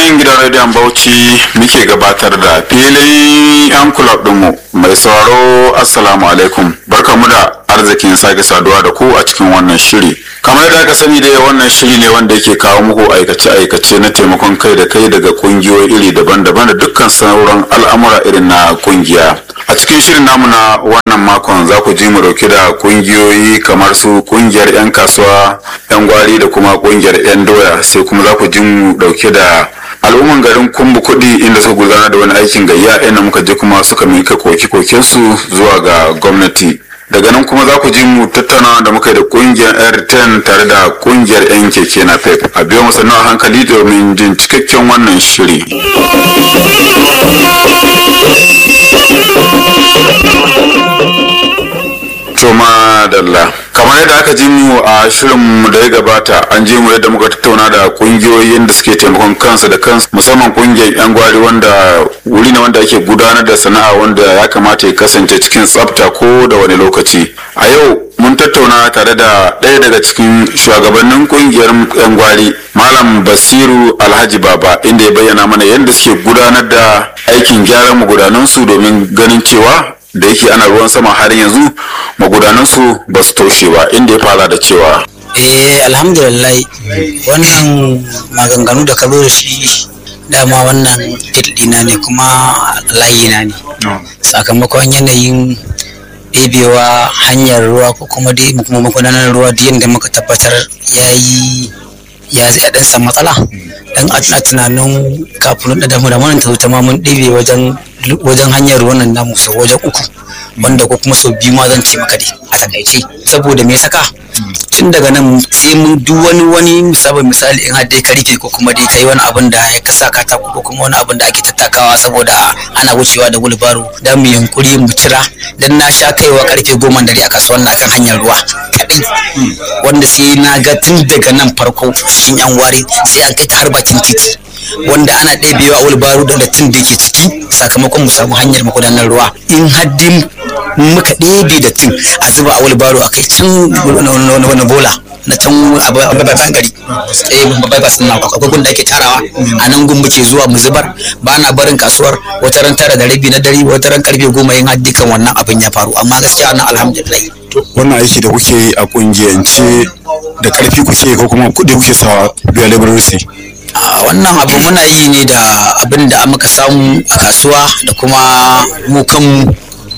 nan gidan rediyon bauchi muke gabatar da filin yan kulab dinmu mai sauraro assalamu alaikum barkamu da arzikin sake saduwa da ku a cikin wannan shiri kamar yadda aka sani dai wannan shiri ne wanda yake kawo muku aikace-aikace na taimakon kai da kai daga kungiyoyi iri daban-daban da dukkan sauran al'amura irin na kungiya a cikin shirin namu na wannan makon za ku ji mu dauke da kungiyoyi kamar su kungiyar 'yan kasuwa 'yan gwari da kuma kungiyar 'yan doya sai kuma za ku ji mu dauke da al'umman garin kumbu kuɗi inda suka gudanar da wani aikin gayya inda muka je kuma suka mika koke su zuwa ga gwamnati daga nan kuma za ku ji mu tattauna da muka yi da kungiyar airtel tare da kungiyar 'yan keke na pep a biyo masa a hankali domin jin cikakken wannan shiri Toma Dalla. Kamar yadda aka ji mu a shirin da ya gabata an ji mu yadda muka tattauna da kungiyoyin da suke taimakon kansu da kansu musamman kungiyar yan gwari wanda wuri ne wanda ake gudanar da sana'a wanda ya kamata ya kasance cikin tsafta ko da wani lokaci. A yau mun tattauna tare da ɗaya daga cikin shugabannin kungiyar yan gwari Malam Basiru Alhaji Baba inda ya bayyana mana yadda suke gudanar da aikin gyaran magudanansu domin ganin cewa da yake ana ruwan sama har yanzu magudanansu ba su toshe ba inda ya fara da cewa eh alhamdulillah wannan maganganu da ka zo da shi dama wannan dina ne kuma layina ne sakamakon yanayin ɗebewa hanyar ruwa ko kuma dai kuma magudanar ruwa duk yadda muka tabbatar ya yi ya zai ɗan san matsala dan a tunanin kafin da damu da mana ta ta ma mun ɗebe wajen wajen hanyar ruwan nan namu sau wajen uku wanda ko kuma sau biyu ma zan ce maka dai a takaice saboda me saka tun daga nan sai mun duk wani wani misali misali in har dai ka rufe ko kuma dai kai wani abin da ya kasa katako ko kuma wani abin da ake tattakawa saboda ana wucewa da gulbaro dan mu yankuri mu cira dan na sha kaiwa karfe goma dare a kasuwar na kan hanyar ruwa kadai wanda sai na ga tun daga nan farko cikin yan wari sai an kai ta har bakin titi wanda ana ɗebewa wulbaru da dattin da ke ciki sakamakon mu samu hanyar magudanar ruwa in haddin muka ɗebe dattin a zuba a wulbaru a kai can wani bola na can a babban gari eh babban ba sun akwai gun da ake tarawa a nan gun muke zuwa mu zubar ba na barin kasuwar wata ran tara da rabi na dare wata ran karfe goma yin haddi kan wannan abin ya faru amma gaskiya ana alhamdulillah wannan aiki da kuke yi a kungiyance da karfi kuke ko kuma kuɗi kuke sawa biya laboratory wannan abu muna yi ne da abin da muka samu a kasuwa da kuma mu kanmu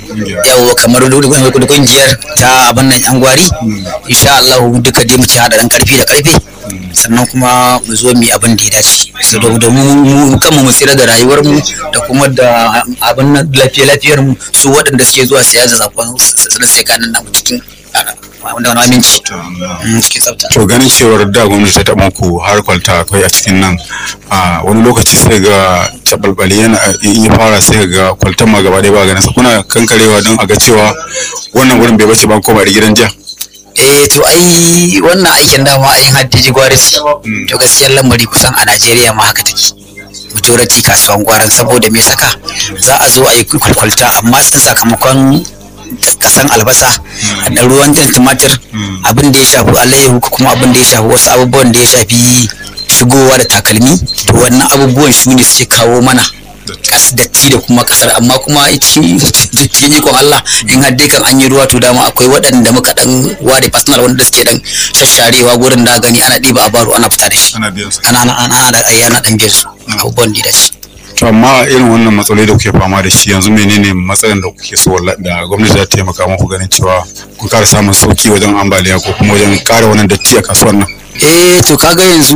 yau kamar da kungiyar ta abin nan yan gwari insha Allah duka dai mu ci hada dan karfi da karfe sannan kuma mu zo mu abin da ya dace saboda mu kanmu mu tsira da rayuwar mu da kuma da abin nan lafiya lafiyar mu su waɗanda suke zuwa siya da zakon su sai kanan namu cikin wanda wani aminci cikin tsafta. To ganin cewar da gwamnati ta taɓa ku har kwalta akwai a cikin nan a wani lokaci sai ga taɓalɓali yana in ya fara sai ga kwaltan ma gaba ɗaya ba ganin sa kuna kankarewa don a ga cewa wannan wurin bai bace ba ko ba da gidan jiya. eh to ai wannan aikin dama ayin haddiji gwarisi to gaskiyar lamari kusan a Najeriya ma haka take majority kasuwan gwaran saboda me saka za a zo a yi kwalkwalta amma sakamakon kasan albasa da ruwan jan tumatir abin da ya shafi alayyahu kuma abin da ya shafi wasu abubuwan da ya shafi shigowa da takalmi to wannan abubuwan su ne suke kawo mana kas datti da kuma kasar amma kuma cikin ikon Allah in har dai kan an yi ruwa to dama akwai waɗanda muka dan ware personal wanda suke dan shasharewa gurin da gani ana ɗiba a baro ana fita da shi ana ana ana da ana dan biyar su abubuwan da shi to amma irin wannan matsaloli da kuke fama da shi yanzu menene matsalan da kuke so da gwamnati za ta taimaka muku ganin cewa ku ƙara samun sauki wajen ambaliya ko kuma wajen ƙara wannan datti a kasuwar nan eh to kaga yanzu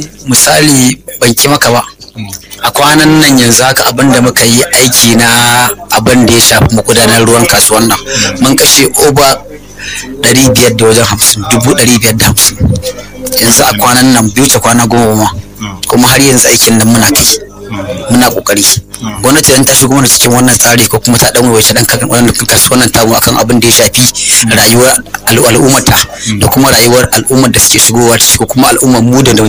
misali ban ki maka ba a kwanan nan yanzu haka abin da muka yi aiki na abin da ya shafi magudanar ruwan kasuwar nan mun kashe oba ɗari biyar da wajen hamsin dubu ɗari biyar da hamsin yanzu a kwanan nan biyu ta kwana goma ma kuma har yanzu aikin nan muna kai muna kokari gwamnati dan ta shigo mana cikin wannan tsari ko kuma ta dan waiwace dan kan wannan wannan tamu akan abin da ya shafi rayuwar al'ummata da kuma rayuwar al'ummar da suke shigowa ciki ko kuma al'ummar mu da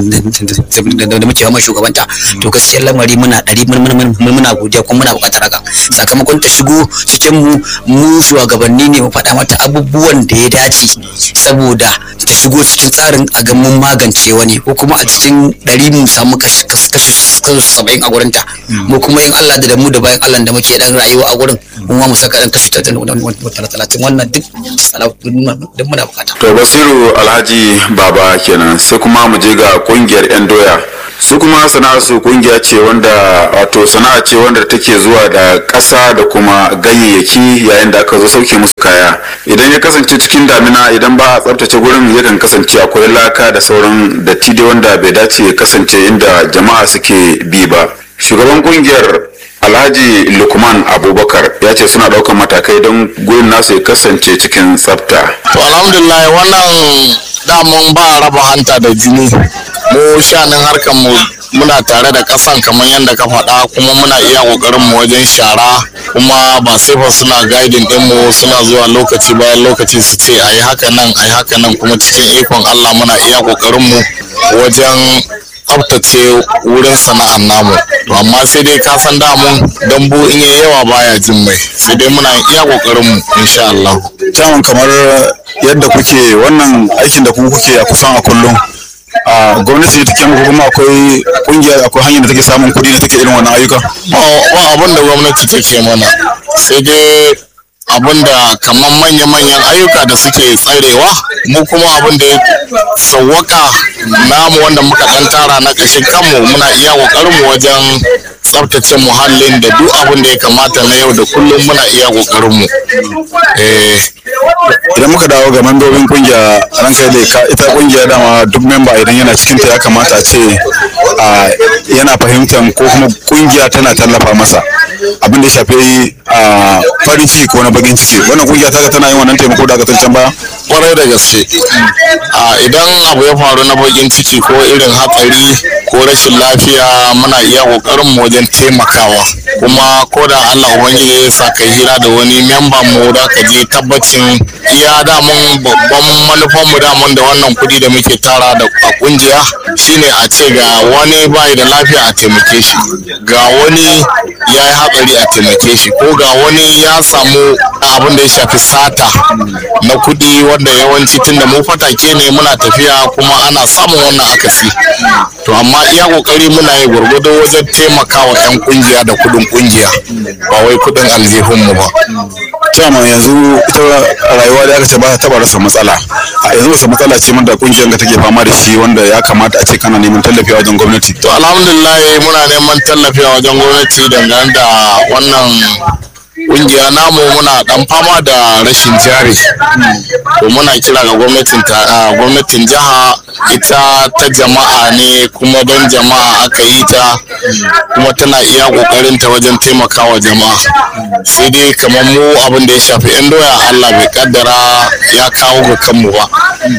da muke fama shugabanta to gaskiyar lamari muna ɗari muna godiya kuma muna buƙatar haka sakamakon ta shigo cikin mu mu shugabanni ne mu faɗa mata abubuwan da ya dace saboda ta shigo cikin tsarin a ga mun magance wani ko kuma a cikin ɗari mu samu kashi saba'in a gurinta mu kuma yin Allah da mu da bayan Allah da muke dan rayuwa a gurin mu ma mu saka dan kashi talatin wannan duk duk muna bukata. To Basiru Alhaji Baba kenan sai kuma mu je ga kungiyar 'yan doya su kuma sana'ar su kungiya ce wanda wato sana'a ce wanda take zuwa da ƙasa da kuma ganyayyaki yayin da aka zo sauke musu kaya idan ya kasance cikin damina idan ba a tsaftace gurin yakan kasance akwai laka da sauran datti dai wanda bai dace ya kasance inda jama'a suke bi ba shugaban kungiyar alhaji lukman abubakar ya ce suna ɗaukar matakai don gurin nasu ya kasance cikin tsafta to alhamdulillah wannan damun ba raba hanta da jini mu shanin harkar mu muna tare da kasan kamar yadda ka faɗa kuma muna iya ƙoƙarin mu wajen shara kuma ba sai fa suna guiding din mu suna zuwa lokaci bayan lokaci su ce ayi haka nan ayi haka nan kuma cikin ikon Allah muna iya ƙoƙarin mu wajen tsaftace wurin sana'ar namu to amma sai dai ka san damun dambu in yi yawa baya jin mai sai dai muna iya ƙoƙarin mu insha Allah Caman kamar yadda kuke wannan aikin da kuma kuke a kusan a kullum a gwamnati take muku kuma akwai kungiya akwai hanyar da take samun kuɗi da take irin wannan ayyuka ba abin da gwamnati take mana sai dai abin da kamar manya-manyan ayyuka da suke tsarewa mu kuma abin da ya sauwaka namu wanda muka ɗan tara na ƙashin kanmu muna iya ƙoƙarin mu wajen tsaftace muhallin da duk abin da ya kamata na yau da kullum muna iya ƙoƙarin mu idan muka dawo ga membobin kungiya ranka da ka ita kungiya dama duk memba idan yana cikin ta ya kamata a ce yana fahimtar ko kuma kungiya tana tallafa masa abin da ya shafi farin ciki ko na bakin ciki wannan kungiya ta tana yin wannan taimako da aka can baya kwarai da gaske idan abu ya faru na bakin ciki ko irin hatsari ko rashin lafiya muna iya kokarin mu wajen taimakawa kuma ko da Allah ubangiji ya sa kai hira da wani memba mu da ka je tabbacin iya damun babban manufan mu damun da wannan kuɗi da muke tara da a kungiya shine a ce ga wani bai da lafiya a taimake shi ga wani ya yi hatsari a taimake shi ko ga wani ya samu abin da ya shafi sata na kuɗi wanda yawanci tunda mu fatake ne muna tafiya kuma ana samun wannan akasi to amma iya kokari muna yi gwargwado wajen taimakawa 'yan kungiya da kuɗin kungiya ba wai kuɗin aljihun mu ba Chairman yanzu ita rayuwa da aka ce ba ta taba rasa matsala a yanzu wasu matsala ce wanda kungiyar ka take fama da shi wanda ya kamata a ce kana neman tallafi a wajen gwamnati to alhamdulillah muna neman tallafi a wajen gwamnati dangane da wannan kungiya namu muna dan fama da rashin jari to muna kira ga gwamnatin gwamnatin jiha ita ta jama'a ne kuma don jama'a aka yi ta kuma tana iya kokarin ta wajen taimakawa jama'a sai dai kamar mu abin da ya shafi yan doya Allah bai kaddara ya kawo ga kanmu ba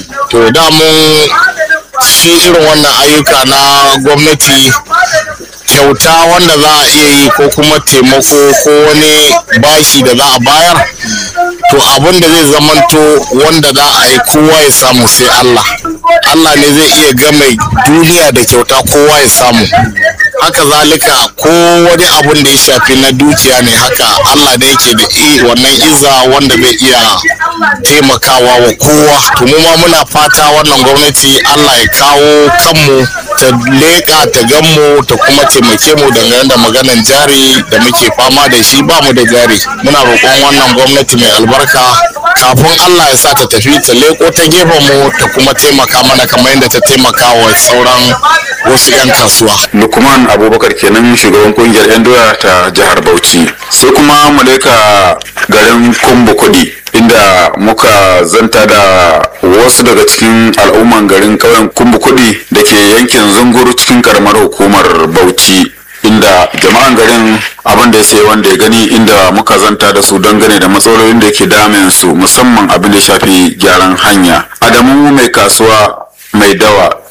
to da mun shi irin wannan ayyuka na gwamnati kyauta wanda za a iya yi ko kuma taimako ko wani bashi da za a bayar to abin da zai zamanto wanda za a yi kowa ya samu sai Allah Allah ne zai iya game duniya da kyauta kowa ya samu haka zalika ko wani abun da ya shafi na dukiya ne haka Allah ne yake da wannan iza wanda zai iya taimakawa wa kowa to mu ma muna fata wannan gwamnati Allah ya kawo kanmu ta leƙa ta ganmu ta kuma taimake mu dangane da maganan jari da muke fama da shi ba mu da jari muna roƙon wannan gwamnati mai albarka kafin Allah ya sa ta tafi ta leƙo ta gefen mu ta kuma taimaka mana kamar yadda ta taimaka wa sauran wasu 'yan kasuwa. Lukman Abubakar kenan shugaban kungiyar 'yan doya ta jihar Bauchi. Sai kuma mu leka garin Kumbu Kudi inda muka zanta da wasu daga cikin al'umman garin ƙauyen Kumbu Kudi da ke yankin Zunguru cikin karamar hukumar Bauchi. inda jama'an garin abin da ya sai wanda ya gani inda muka zanta da su dangane da matsalolin da ke damin su musamman abin da ya shafi gyaran hanya adamu mai kasuwa mai dawa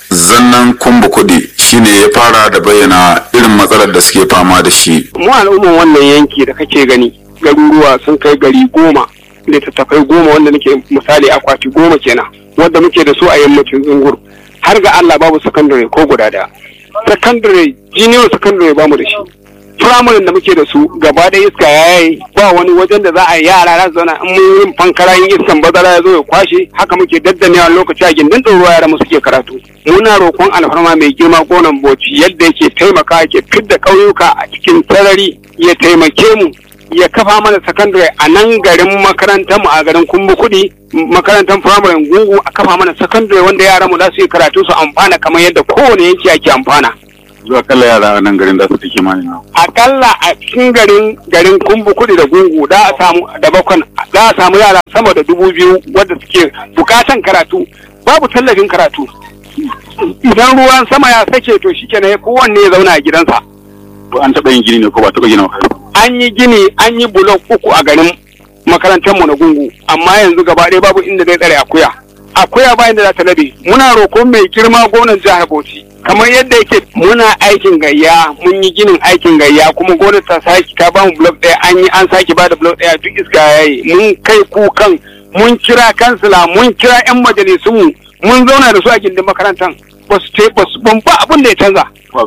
zannan kumbu kuɗi shine ya fara da bayyana irin matsalar da suke fama da shi mu al'umman wannan yanki da kake gani garuruwa sun kai gari goma littattafai goma wanda nake misali akwati goma kenan wanda muke da su a yammacin zungur har ga Allah babu sakandare ko guda daya sakandare junior sakandare bamu da shi firamare da muke da su gaba da iska ya yi ba wani wajen da za a yi yara za su zauna in mun yin fankara yin iskan bazara ya zo ya kwashe haka muke daddanewa lokaci a gindin ɗoro yara mu suke karatu muna roƙon alfarma mai girma gonan boci yadda yake taimaka yake fidda ƙauyuka a cikin sarari ya taimake mu ya kafa mana sakandare a nan garin makarantar mu a garin kumbu kuɗi makarantar firamare gungu a kafa mana sakandare wanda yaran mu za su yi karatu su amfana kamar yadda kowane yanki ake amfana zuwa kalla yara a nan garin da su take mani na akalla a cikin garin garin kumbu kuɗi da gungu da a samu da bakon da a samu yara sama da dubu biyu wadda suke bukatan karatu babu tallafin karatu idan ruwan sama ya sake to shikenan kowanne ya zauna a gidansa to an taɓa yin gini ne ko ba taɓa gina makaranta an yi gini an yi bulok uku a garin makarantar mu na gungu amma yanzu gaba ɗaya babu inda zai tsare akuya akuya ba inda za ta labe muna roƙon mai girma gonan jihar Bauchi kamar yadda yake muna aikin gayya mun yi ginin aikin gayya kuma gwamnati ta sake ta bamu blok ɗaya an yi an sake bada blok ɗaya duk iska yayi mun kai kukan mun kira kansila mun kira yan majalisun mu mun zauna da su a gindin makarantar ba su ce ba su ban ba abin da ya canza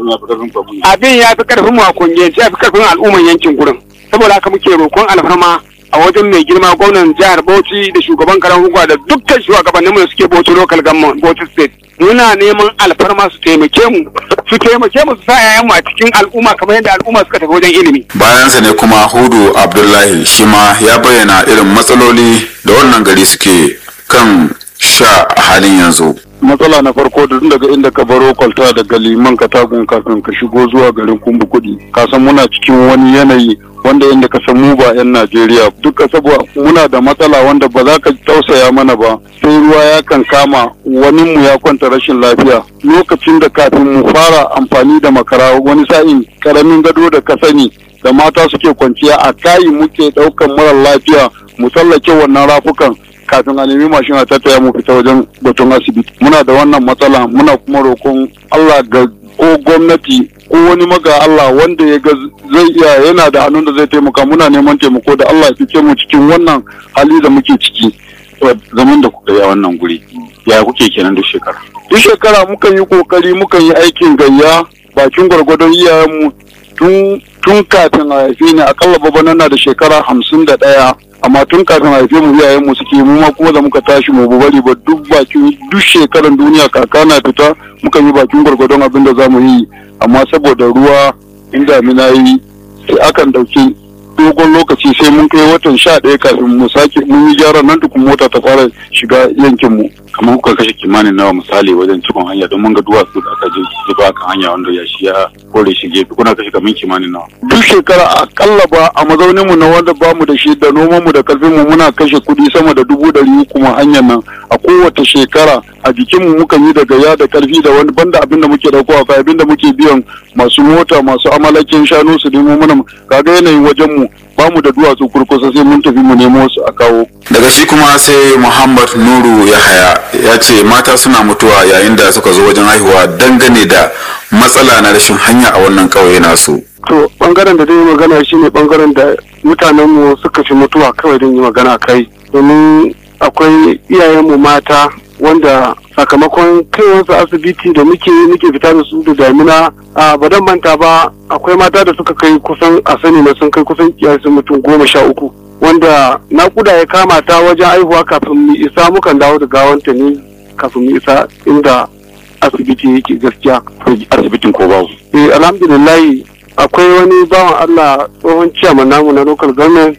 abin ya fi karfin mu a kungiyance ya fi karfin al'umman yankin gurin saboda haka muke roƙon alfarma a wajen mai girma gwamnan jihar Bauchi da shugaban karan hukuma da dukkan shugabanninmu da suke Bauchi local government Bauchi state muna neman alfarma su taimake mu su taimake mu su sa yayan mu a cikin al'umma kamar yadda al'umma suka tafi wajen ilimi bayansa ne kuma hudu abdullahi shi ma ya bayyana irin matsaloli da wannan gari suke kan sha a halin yanzu matsala na farko da tun daga inda ka baro kwalta daga liman katagun kafin ka shigo zuwa garin kumbu kudi ka san muna cikin wani yanayi wanda inda ka san mu ba 'yan najeriya duka saboda muna da matsala wanda ba za ka tausaya mana ba sai ruwa ya kan kama wani mu ya kwanta rashin lafiya lokacin da kafin mu fara amfani da makara wani sa'in karamin gado da ka sani da mata suke kwanciya a kayi muke daukan mara lafiya mu tsallake wannan rafukan kafin a nemi mashin a tattaya mu fita wajen batun asibiti muna da wannan matsala muna kuma roƙon Allah ga ko gwamnati ko wani maga Allah wanda ya ga zai iya yana da hannun da zai taimaka muna neman taimako da Allah ya fice mu cikin wannan hali da muke ciki zaman da kuka yi a wannan guri ya kuke kenan duk shekara duk shekara mukan yi kokari mukan yi aikin gayya bakin gwargwadon iyayenmu tun tun kafin a haife ni akalla babana na da shekara hamsin da ɗaya amma tun kafin a haife mu iyayen mu suke mu ma kuma da muka tashi mu bari ba duk bakin duk shekaran duniya kaka na fita muka yi bakin gwargwadon abin da zamu yi amma saboda ruwa in damina yi sai akan dauki dogon lokaci sai mun kai watan sha ɗaya kafin mu sake mun yi gyaran nan tukun mota ta fara shiga yankin mu kamar kuka kashe kimanin nawa misali wajen cikon hanya don mun ga duwatsu da aka je zuba kan hanya wanda ya shi ya kore shi gefe kuna kashe kamar kimanin nawa duk shekara akalla ba a mazaunin mu na wanda ba mu da shi da noman mu da karfin mu muna kashe kuɗi sama da dubu ɗari uku ma hanyar nan a kowace shekara a jikin mu mukan yi da gaya da karfi da wani banda abin da muke dauko a abin da muke biyan masu mota masu amalakin shanu su nemo mana kaga yanayin wajen mu ba mu da duwatsu kurkusa sai mun tafi mu nemo su a kawo daga shi kuma sai muhammad nuru yahaya ya ce mata suna mutuwa yayin da suka zo wajen haihuwa dangane da matsala na rashin hanya a wannan ƙauye nasu to bangaren da zai yi magana shine bangaren da mutanenmu suka fi mutuwa kawai don yi magana kai domin akwai iyayenmu mata wanda sakamakon kaiwarsu asibiti da muke muke fita da su da damina a badan manta ba akwai mata da suka kai kusan a sani na sun kai kusan kiyasin mutum goma sha uku wanda nakuda ya kama ta wajen aihuwa kafin mu isa mukan dawo da gawanta ne kafin mu isa inda asibiti yake gaskiya asibitin ko babu eh alhamdulillah akwai wani bawan Allah tsohon ciyaman namu na local government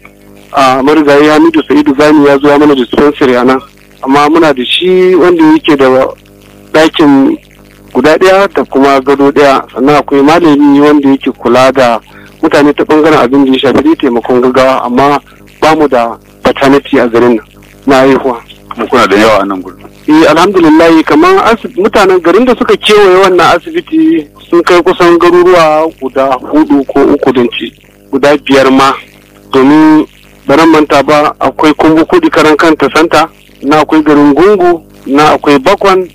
a marigayi Hamidu Sa'idu Gani ya zo ya mana dispensary a nan amma muna da shi wanda yake da ɗakin guda ɗaya da kuma gado ɗaya sannan akwai malami wanda yake kula da mutane ta ɓangaren abin da ya shafi dai taimakon gaggawa amma ba mu da paternity a garin nan na haihuwa. kuma kuna da yawa a nan gurin eh alhamdulillah kamar mutanen garin da suka kewaye wannan asibiti sun kai kusan garuruwa guda hudu ko uku don ci guda biyar ma domin baran manta ba akwai kumbu kudi karan kanta santa na akwai garin gungu na akwai bakwan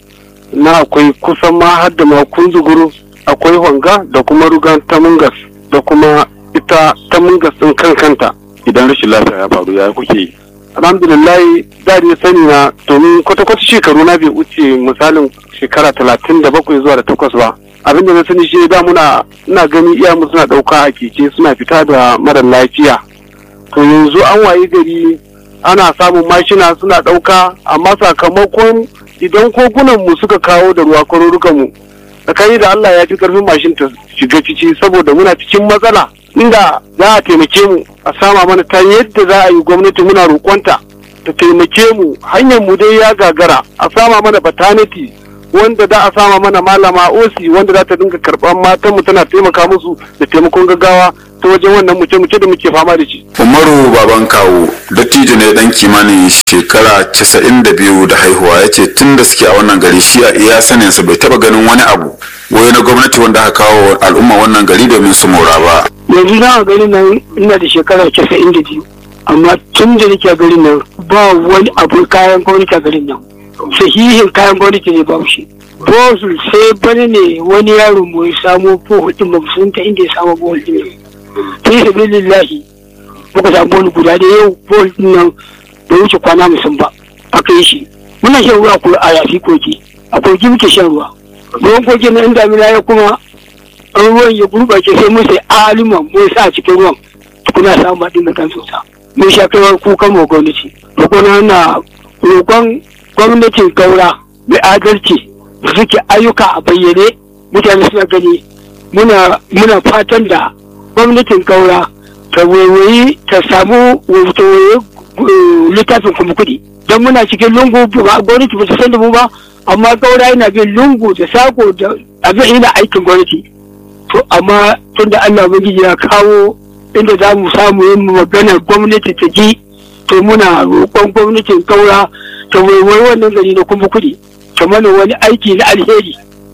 na akwai kusan ma har da ma kunzuguru akwai honga da kuma rugan tamungas da kuma ita tamungas din kan kanta idan rashin lafiya ya faru ya kuke yi alhamdulillah da dai sani na domin kwata-kwata shekaru na bai wuce misalin shekara talatin da bakwai zuwa da takwas ba abin da na sani shi da muna ina gani iyamu suna ɗauka a keke suna fita da mara lafiya to yanzu an waye gari ana samun mashina suna ɗauka amma sakamakon idan kogunan mu suka kawo da ruwa kwarurukan mu tsakani da Allah ya fi karfin mashin ta shiga ciki saboda muna cikin matsala inda za a taimake mu a sama mana ta yadda za a yi gwamnati muna roƙonta ta taimake mu hanyar mu dai ya gagara a sama mana bataneti wanda da a sama mana malama osi wanda za ta dinga karɓar matan mu tana taimaka musu da taimakon gaggawa ta wajen wannan muce-muce da muke fama da shi. umaru baban kawo dattijo ne dan kimanin shekara 92 da haihuwa ya ce tun da suke a wannan gari shi a iya saninsa bai taba ganin wani abu wai na gwamnati wanda aka kawo wa al'umma wannan gari domin su mora ba yanzu na a garin nan ina da shekara casa'in da biyu amma tun da nake a garin nan ba wani abu kayan gwamnati a garin nan sahihin kayan gwamnati ne babu shi bosul sai bane ne wani yaro mu ya samo bohol din ba sun ta inda ya samu bohol din ne fi sabilillahi muka samu bohol guda da yau bohol din nan bai wuce kwana musun ba aka yi shi muna shan ruwa ko a yafi koki a koki muke shan ruwa ruwan koki na in damina ya kuma ruwan ya gurɓace sai mun sai alima mun sa a cikin ruwan tukuna samu baɗin da kan sosai mun sha kaiwar kukan mu gwamnati roƙon na roƙon gwamnatin gaura mai adalci da suke ayyuka a bayyane mutane suna gani muna muna fatan da gwamnatin gaura ta waiwayi ta samu ta waiwayi littafin kuma kuɗi don muna cikin lungu ba gwamnati ba ta san da mu ba amma gaura yana bin lungu da sako da abin yana aikin gwamnati to amma tun da Allah ubangiji ya kawo inda za mu samu yin maganar gwamnati ta ji to muna roƙon gwamnatin kaura ta waiwai wannan gari na kuma kuɗi ta mana wani aiki na alheri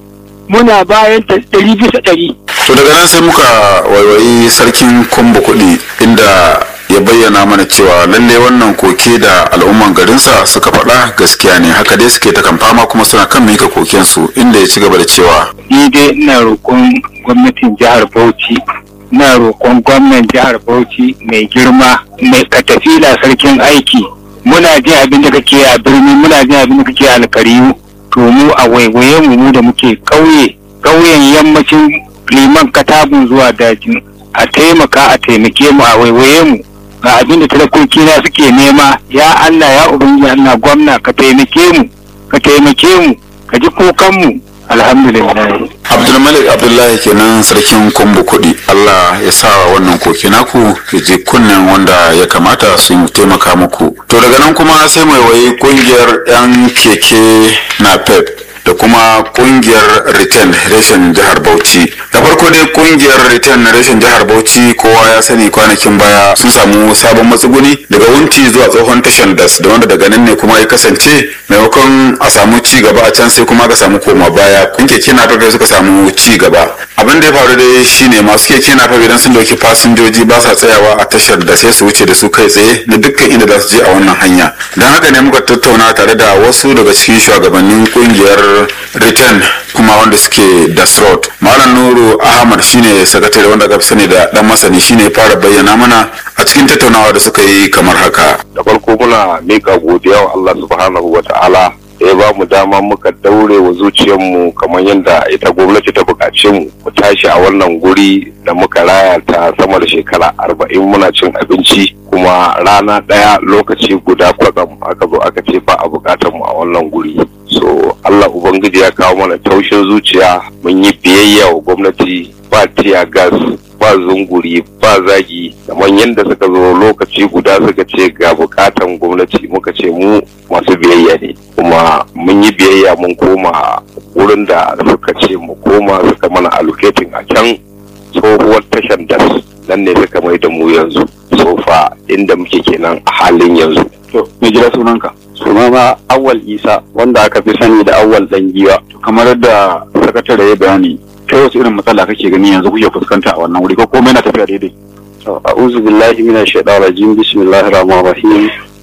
muna bayan ta ɗari bisa ɗari. to daga nan sai muka waiwayi sarkin kumbu kuɗi inda ya bayyana mana cewa lalle wannan koke da al'umman garinsa suka faɗa gaskiya ne haka dai suke ta kan fama kuma suna kan mika kokensu inda ya ci gaba da cewa ni dai ina roƙon gwamnatin jihar Bauchi ina roƙon gwamnan jihar Bauchi mai girma mai katafila sarkin aiki muna jin abin da kake a birni muna jin abin da kake a alkariyu to mu a waiwaye mu mu da muke ƙauye ƙauyen yammacin liman katabun zuwa dajin a taimaka a taimake mu a waiwaye mu ga abin da talakoki na suke nema ya Allah ya ubangiji Allah gwamna ka taimake mu ka taimake mu ka ji kokan mu alhamdulillah abdulmalik abdullahi kenan sarkin kumbu kuɗi allah ya sa wannan koke naku ya je kunnen wanda ya kamata su taimaka muku to daga nan kuma sai mai wayi kungiyar yan keke na pep da kuma kungiyar return reshen jihar bauchi da farko dai kungiyar return reshen jihar bauchi kowa ya sani kwanakin baya sun samu sabon matsuguni daga wunti zuwa tsohon tashan das da wanda daga nan ne kuma ya kasance maimakon a samu ci gaba a can sai kuma ka samu koma baya kun keke na fafe suka samu ci gaba abin da ya faru dai shine masu keke na fafe idan sun dauki fasinjoji ba sa tsayawa a tashar da sai su wuce da su kai tsaye na dukkan inda za su je a wannan hanya don haka ne muka tattauna tare da wasu daga cikin shugabannin kungiyar return kuma wanda suke das road malam nuru ahmad shine sakatare wanda aka fi sani da dan masani shine fara bayyana mana a cikin tattaunawa da suka yi kamar haka da farko muna mika godiya wa Allah subhanahu wa ta'ala da ya ba mu dama muka daure wa zuciyarmu kamar yadda ita gwamnati ta buƙace mu mu tashi a wannan guri da muka raya ta sama da shekara arba'in muna cin abinci kuma rana ɗaya lokaci guda kwatsam aka zo aka ce ba a buƙatar mu a wannan guri so Allah ubangiji ya kawo mana taushin zuciya mun yi biyayya wa gwamnati ba tiya gas ba zunguri ba zagi kamar yadda suka zo lokaci guda suka ce ga bukatan gwamnati muka ce mu masu biyayya ne kuma mun yi biyayya mun koma wurin da suka ce mu koma suka mana allocating a can tsohuwar tashan das nan ne suka mai da mu yanzu sofa inda muke kenan a halin yanzu to me jira sunanka sunana awal isa wanda aka fi sani da awal dan giwa kamar da sakatare ya bayani kai wasu irin matsala kake gani yanzu kuke fuskanta a wannan wuri ko komai na tafiya daidai a'udhu billahi minash shaitanir rajim bismillahir rahmanir rahim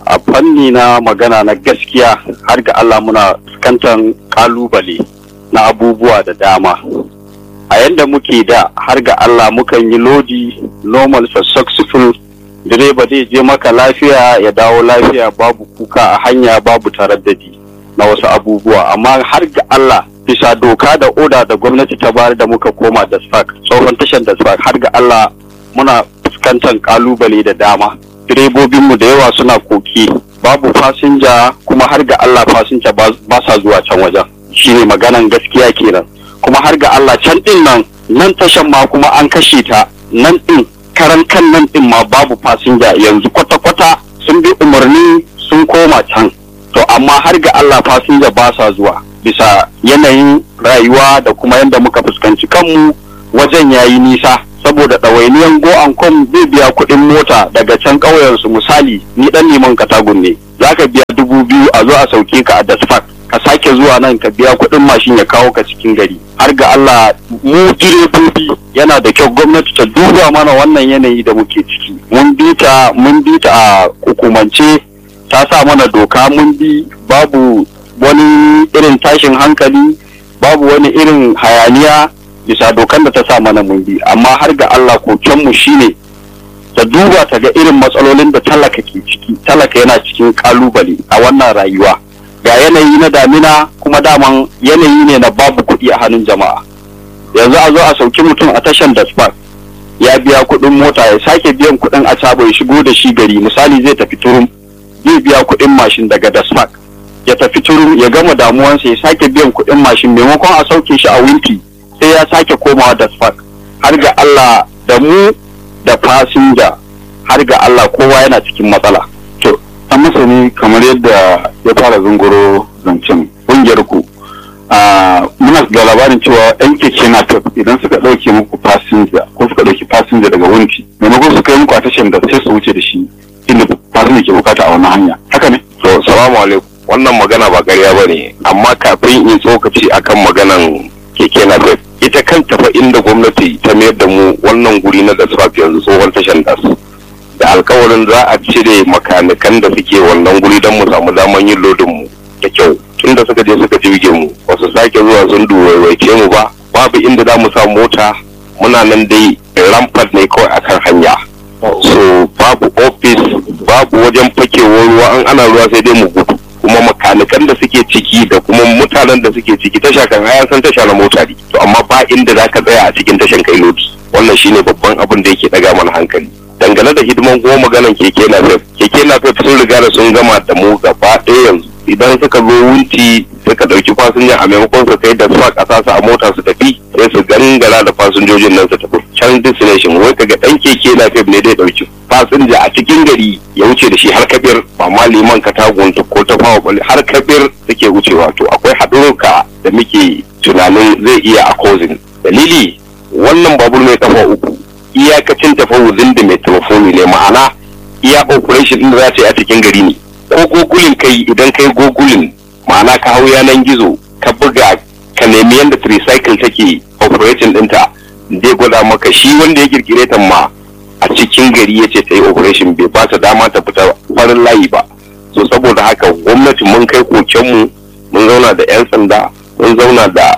a fanni na magana na gaskiya har ga Allah muna fuskantar kalubale na abubuwa da dama a yanda muke da har ga Allah mukan yi lodi normal successful direba zai je maka lafiya ya dawo lafiya babu kuka a hanya babu taraddadi na wasu abubuwa amma har ga Allah bisa doka da oda da gwamnati ta bayar da muka koma da spark tsohon tashar da spark har ga Allah muna fuskantar kalubale da dama direbobinmu da yawa suna koki babu fasinja kuma har ga Allah fasinja ba sa zuwa can wajen shine maganan gaskiya kenan kuma har ga Allah can din nan nan tashan ma kuma an kashe ta nan din karan kan nan din ma babu fasinja yanzu kwata-kwata sun bi umarni sun koma can to amma har ga Allah fasinja ba sa zuwa bisa yanayin rayuwa da kuma yadda muka fuskanci kanmu wajen yayi nisa saboda ɗawainiyan go an kom zai biya kuɗin mota daga can ƙauyensu misali ni ɗan neman katagun ne za ka biya dubu biyu a zo a sauke ka a dasfak ka sake zuwa nan ka biya kuɗin mashin ya kawo ka cikin gari har ga Allah mu direbobi yana da kyau gwamnati ta duba mana wannan yanayi da muke ciki mun bi ta mun bi ta a hukumance ta sa mana doka mun bi babu wani irin tashin hankali babu wani irin hayaniya bisa dokan da ta sa mana mun bi amma har ga Allah kokenmu shine ta duba ta ga irin matsalolin da talaka ke ciki talaka yana cikin kalubale a wannan rayuwa ga yanayi na damina kuma daman yanayi ne na babu kuɗi a hannun jama'a yanzu a zo a sauki mutum a tashan da spark ya biya kuɗin mota ya sake biyan kuɗin a ya shigo da shi gari misali zai tafi turum zai biya kuɗin mashin daga da spark ya tafi turum ya gama damuwansa ya sake biyan kuɗin mashin maimakon a sauke shi a winti sai ya sake komawa da spark har ga Allah da mu da fasinja har ga Allah kowa yana cikin matsala to an masani kamar yadda ya fara zunguro zancen ƙungiyar ku muna da labarin cewa yan keke na idan suka ɗauke muku fasinja ko suka ɗauki fasinja daga wunti maimakon suka yi muku a tashar da sai su wuce da shi inda fasinja ke bukata a wannan hanya haka ne to salamu alaikum wannan magana ba ƙarya ba ne amma kafin in tsokaci akan maganan keke na ita kanta fa inda gwamnati ta mayar da mu wannan guri na dasfaf yanzu tsohon tashan das da alkawarin za a cire makanikan da suke wannan guri don mu samu daman yin lodin mu da kyau tunda suka je suka jirge mu ba su sake zuwa sun duwaiwaice mu ba babu inda za mu sa mota muna nan dai rampart ne kawai akan hanya so babu ofis babu wajen fakewar ruwa an ana ruwa sai dai mu gudu kuma makanikan da suke ciki da kuma mutanen da suke ciki tasha kan hayan san tasha na mota ne to amma ba inda za ka tsaya a cikin tashan kai lodi wannan shine babban abin da yake daga mana hankali dangane da hidiman kuma maganan keke na fef keke na fef sun riga da sun gama da mu gaba ɗaya yanzu idan suka zo wunti suka ɗauki fasinja a maimakon su kai da su a ƙasa su a mota su tafi sai su gangara da fasinjojin nan su tafi can destination wai kaga ɗan keke na fef ne dai ɗauki fasinja a cikin gari ya wuce da shi har kabir ba ma liman ka tagunta ko ta fawa bali har kabir suke wucewa to akwai haɗurka da muke tunanin zai iya a causing dalili wannan babur mai kafa uku iyakacin tafawuzin da mai telefoni ne ma'ana iya operation din da za ta yi a cikin gari ne ko gogulin kai idan kai gogulin ma'ana ka hau yanan gizo ka buga ka nemi yadda tricycle take operation ɗinta zai gwada maka shi wanda ya kirkire ta ma a cikin gari ya ce ta yi operation bai ba ta dama ta fita farin layi ba so saboda haka gwamnati mun kai kokenmu mun zauna da 'yan sanda mun zauna da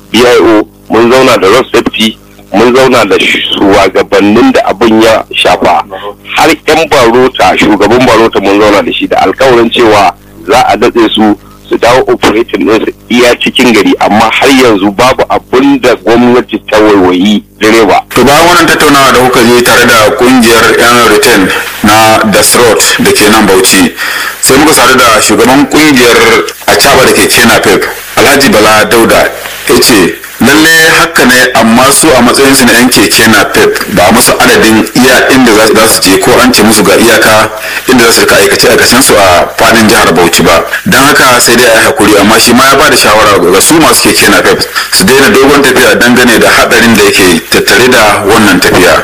bio mun zauna da road safety mun zauna da shugabannin da abin ya shafa har 'yan barota shugaban barota mun zauna da shi da alkawarin cewa za a datse su su dawo operating din su iya cikin gari amma har yanzu babu abin da gwamnati ta waiwayi direba. To bayan wannan tattaunawa da kuka yi tare da kungiyar 'yan return na Dasrot da ke nan Bauchi sai muka sadu da shugaban kungiyar Acaba da ke Kena Pep Alhaji Bala Dauda ya ce lalle haka ne amma su a matsayin su na yan keke na pep ba musu adadin iya inda za su je ko an ce musu ga iyaka inda za su rika aikace aikacen su a fadin jihar bauchi ba don haka sai dai a yi hakuri amma shi ma ya ba da shawara ga su masu keke na pep su daina dogon tafiya dangane da hadarin da yake tattare da wannan tafiya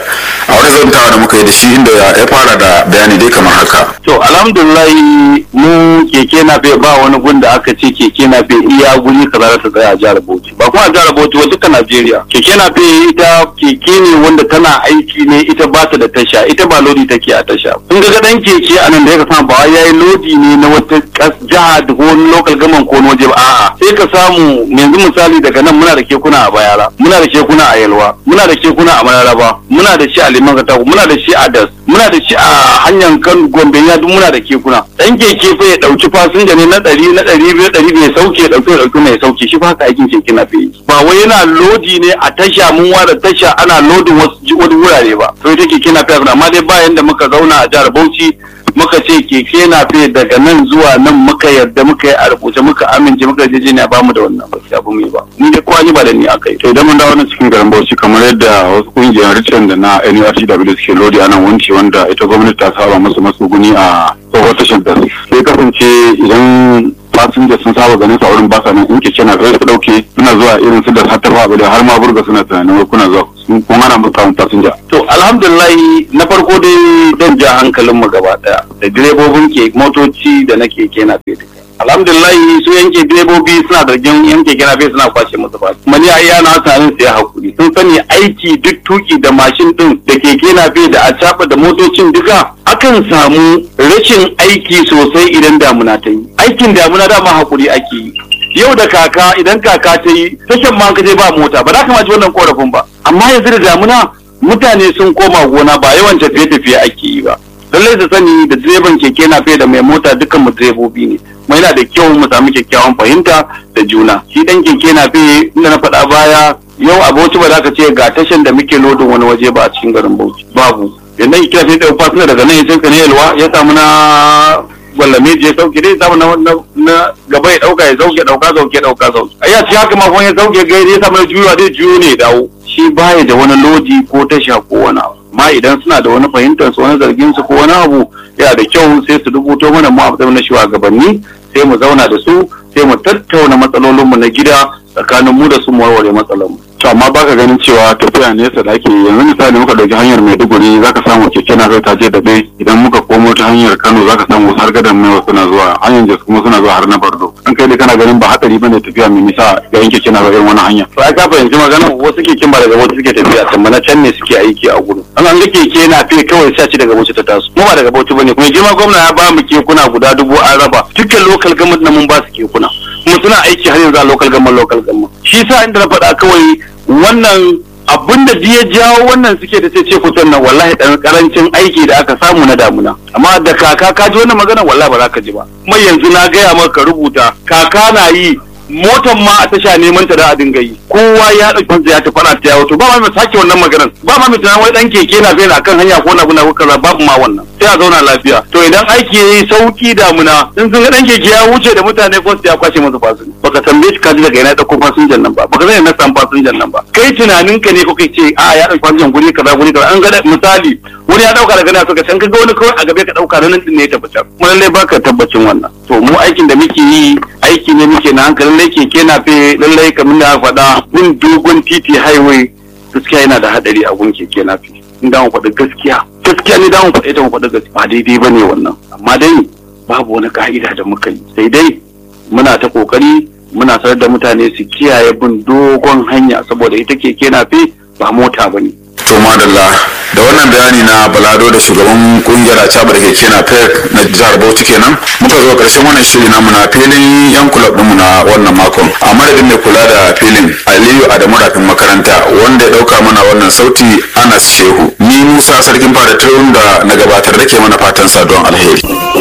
a wani zantawa da muka yi da shi inda ya fara da bayani dai kamar haka To alhamdulillah mu keke na fe ba wani gun da aka ce keke na fe iya guri kaza za ta tsaya a jihar Bauchi. Ba kuma a jihar Bauchi ba duka Najeriya. Keke na fe ita keke ne wanda tana aiki ne ita ba ta da tasha ita ba lodi take a tasha. Kun ga dan keke a nan da ya samu ba wai yayi lodi ne na wata kas- jiha da ko wani local government ko wani waje ba a'a sai ka samu yanzu misali daga nan muna da kekuna a Bayara muna da kekuna a Yalwa muna da kekuna a Mararaba muna da shi a Liman Katako muna da shi a Das muna da shi a hanyar kan Gombe ya duk muna da kekuna dan keke fa ya dauki fasinja ne na ɗari na ɗari biyu ɗari bai sauke ya dauki ya dauki mai sauke shi fa haka aikin keke na fi ba wai yana lodi ne a tasha mun ware tasha ana lodin wasu ji- wani wurare ba to ita keke na fi amma dai bayan da muka zauna a jihar Bauchi muka ce keke na fi daga nan zuwa nan muka yarda muka yi a rubuce muka amince muka je ne ba mu da wannan gaskiya ba mu yi ba ni dai kowa ni ba da ni akai to idan mun dawo nan cikin garin Bauchi kamar yadda wasu kungiyar Richard da na NURTW suke lodi a nan wanci wanda ita gwamnati ta saba musu matsuguni a tsohon tashar da sai kasance idan fasinja sun saba ganin sa wurin basa nan in keke na zai su dauke suna zuwa irin su da hattafa abu da har ma burga suna tunanin wai kuna zuwa sun kun hana musu samun fasinja To alhamdulillah na farko dai dan ja hankalin mu gaba daya da direbobin ke motoci da na keke na fe duka. Alhamdulillah su yanke direbobi suna zargin yan keke na fe suna kwashe musu ba. Kuma ni a iya na sanin su ya hakuri. Sun sani aiki duk tuki da mashin din da keke na fe da a da motocin duka akan samu rashin aiki sosai idan damuna ta yi. Aikin damuna dama hakuri ake yi. yau da kaka idan kaka ta yi tashan ma ka je ba mota ba za ka ma ji wannan korafin ba amma yanzu da damuna mutane sun koma gona ba yawan tafiye-tafiye ake yi ba lallai su sani da direban keke na da mai mota dukkan mu direbobi ne kuma yana da kyau mu samu kyakkyawan fahimta da juna shi dan keke na inda na faɗa baya yau a bauchi ba za ka ce ga tashan da muke lodin wani waje ba a cikin garin bauchi babu yanda keke na da fasina daga nan ya sai ne yalwa ya samu na gwallame je sauke dai samu na na- na gaba ya dauka ya sauke dauka sauke dauka sauke ai ya ci haka ma kuma ya sauke gai ya samu na juyowa zai juyo ne ya dawo shi baya da wani lodi ko tasha ko wani abu amma idan suna da wani fahimtar su wani zargin su ko wani abu yana da kyau sai su rubuto mana mu a matsayin na shugabanni sai mu zauna da su sai mu tattauna matsalolinmu na gida tsakanin mu da su mu warware matsalarmu to amma baka ganin cewa tafiya nesa da ake yi. yanzu misali muka dauki hanyar Maiduguri zaka samu keke na zai ta je da bai idan muka komo ta hanyar Kano zaka samu wasu har gadan mai suna zuwa hanyar Jos kuma suna zuwa har na Bardo an kai dai kana ganin ba hatsari bane tafiya mai nisa ga yanke keke na irin wani hanya to ai ka fahimci magana wasu keken ba daga wasu suke tafiya can ba na can ne suke aiki a gudu an an ga keke na fi kawai sai a ci daga bauchi ta taso kuma ba daga bauchi bane kuma girma gwamna ya ba mu kekuna guda dubu an raba dukkan local government na mun ba su kekuna kuma suna aiki har yanzu a local government local government shi sa inda na faɗa kawai wannan abin da ya jawo wannan suke da ce kusan nan wallahi dan karancin aiki da aka samu na damuna amma da kaka ka ji wannan magana wallahi ba za ka ji ba kuma yanzu na gaya maka ka rubuta kaka na yi motan ma a tasha neman ta da a dinga yi kowa ya dauki wanda ya tafi ana ta yawo to ba ma mai sake wannan maganar ba ma mai tunanin wai dan keke na fena akan hanya ko na buna ko kaza babu ma wannan sai a zauna lafiya to idan aiki yayi sauki damuna in sun ga dan keke ya wuce da mutane ko su ya kwashe masa fasinja baka tambaye shi ka ji daga ina dauko fasinjan nan ba baka zai na san fasinjan nan ba kai tunanin ka ne ko kai ce a ya dauki fasinjan guri kaza guri kaza an ga da- misali wani ya dauka daga nan suka can ka ga wani kawai a gabe ka dauka nan din ne ya tabbatar kuma lallai baka tabbacin wannan to mu aikin da muke yi aiki ne muke na hankali lallai keke na fe lallai kamar da aka faɗa gun dogon titi highway gaskiya yana da hadari a gun keke na fe in da mu faɗi gaskiya gaskiya ne da mu faɗi ta mu faɗi gaskiya ba daidai ba ne wannan amma dai babu wani ka'ida da muka yi sai dai muna ta kokari muna sanar da mutane su kiyaye bin dogon hanya saboda ita keke na fe ba mota ba ne to madalla da wannan bayani na balado da shugaban kungiyar acabar keke na pek na jihar bauchi kenan muka zo karshen wannan shiri namu na filin yan kulab ɗinmu na wannan makon a madadin mai kula da filin aliyu adamu rafin makaranta wanda ya ɗauka mana wannan sauti anas shehu ni musa sarkin fada da na gabatar da ke mana fatan saduwan alheri